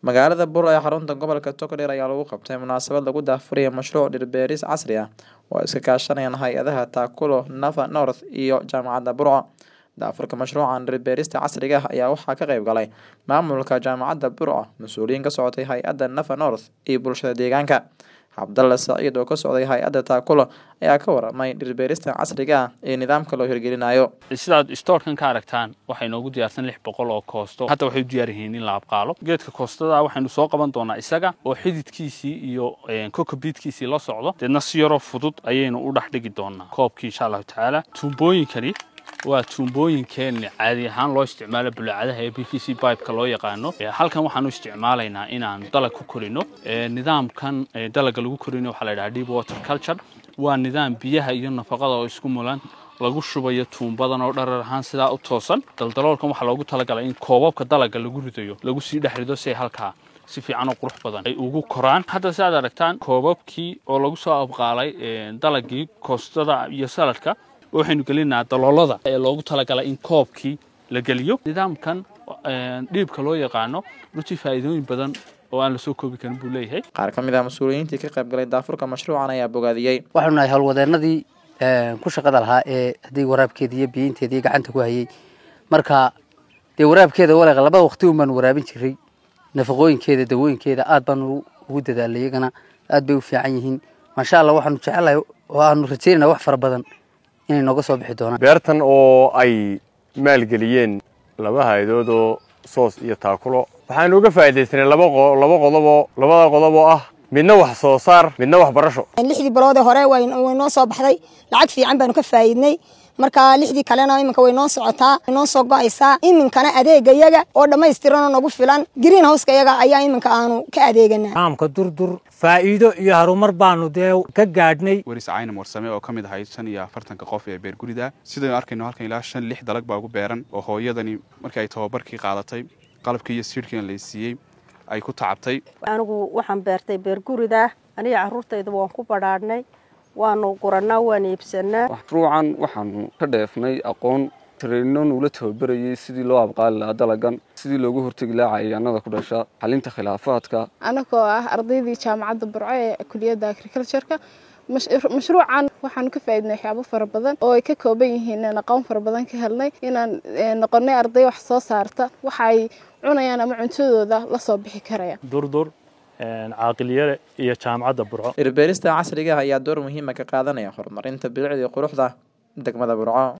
magaalada bur ee xarunta gobolka togdheer ayaa lagu qabtay munaasabad lagu daahfuraya mashruuc dhir-beeris casri ah oo ay iska kaashanayaan hay-adaha taakulo nafa north iyo jaamacadda burco daafurka mashruucan dhir-beerista casriga ah ayaa waxaa ka qayb galay maamulka jaamacadda burco mas-uuliyiin ka socotay hay-adda nafa north iyo bulshada deegaanka cabdalle saciid oo ka socday hay-adda taakulo ayaa ka waramay dhir-beerista casriga ah ee nidaamka loo hirgelinayo sidaad stoorkan ka aragtaan waxay noogu diyaarsan lix boqol oo koosto hadda waxay u diyaar yihiin in la abqaalo geedka koostada waxaynu soo qaban doonaa isaga oo xididkiisii iyo kokobiidkiisii la socdo deedna si yaroo fudud ayaynu u dhex dhigi doonaa koobkii insha allahu tacaala tuumbooyinkani waa tuumbooyinkeen caadi ahaan loo isticmaalo bulaacadaha ee b v c bibeka loo yaqaano halkan waxaan u isticmaalaynaa inaan dalag ku korino nidaamkan dalaga lagu korino waxaa la yidhaha deep water culture waa nidaam biyaha iyo nafaqada oo isku mulan lagu shubayo tuumbadan oo dharar ahaan sidaa u toosan daldaloolkan waxaa loogu talagalay in koobabka dalaga lagu ridayo lagu sii dhex rido si halkaa si fiican oo qurux badan ay ugu koraan hadda si aad aragtaan koobabkii oo lagu soo abqaalay dalagii koostada iyo saladka waxaynu gelinaa daloolada ee loogu talagalay in koobkii la geliyo nidaamkan dhiibka loo yaqaano runtii faa'iidooyin badan oo aan lasoo koobi karin buu leeyahay qaar ka mid ah mas-uuliyiintii ka qayb galay daafurka mashruucan ayaa bogaadiyey waxaanu nahay howlwadeenadii ku shaqada lahaa ee haddii waraabkeeda iyo biyinteeda iyo gacanta ku hayay marka dee waraabkeeda walaqa labada waqti un baanu waraabin jiray nafaqooyinkeeda dawooyinkeeda aad baanu ugu dadaalay iyagana aad bay u fiican yihiin maasha allah waxaanu jecelahay oo aanu rajaynana wax fara badan inay nooga soo bixi doonaan beertan oo ay maalgeliyeen laba hay-adood oo soos iyo taakulo waxaanu uga faa'iidaysanay laba laba qodoboo labada qodob oo ah midna wax soo saar midna wax barasho lixdii biloodee hore way noo soo baxday lacag fiican baanu ka faa'iidnay marka lixdii kalena iminka way noo socotaa way noo soo go'aysaa iminkana adeega yaga oo dhammaystiranoo nagu filan green houseka yaga ayaa iminka aanu ka adeeganaa caamka durdur faa'iido iyo harumar baanu dee ka gaadhnay weris caynam warsame oo ka mid ahayd shan iyo afartanka qof ee beergurida sidaynu arkayno halkan ilaa shan lix dalag baa ugu beeran oo hooyadani markii ay tababarkii qaadatay qalabkii iyo siidhkiina la siiyey ay ku tacabtay anigu waxaan beertay beergurida aniga carruurtayda waan ku badhaadhnay waanu gurannaa waan iibsanaa mashruucan waxaanu ka dheefnay aqoon tareyno nuula tababarayay sidii loo abqaali lahaa dalagan sidii loogu hortegi lahaa cayayaanada ku dhasha xalinta khilaafaadka anagoo ah ardaydii jaamacadda burco ee kuliyadda agricultureka mashruucan waxaanu ka faa'iidnay waxyaabo fara badan oo ay ka kooban yihiin inaan aqoon fara badan ka helnay inaan noqonay arday wax soo saarta waxa ay cunayaan ama cuntadooda la soo bixi karaya durdur caaqilyare iyo jaamacadda burco dhirbeerista casriga ah ayaa door muhiima ka qaadanaya horumarinta bilicda iyo quruxda degmada burco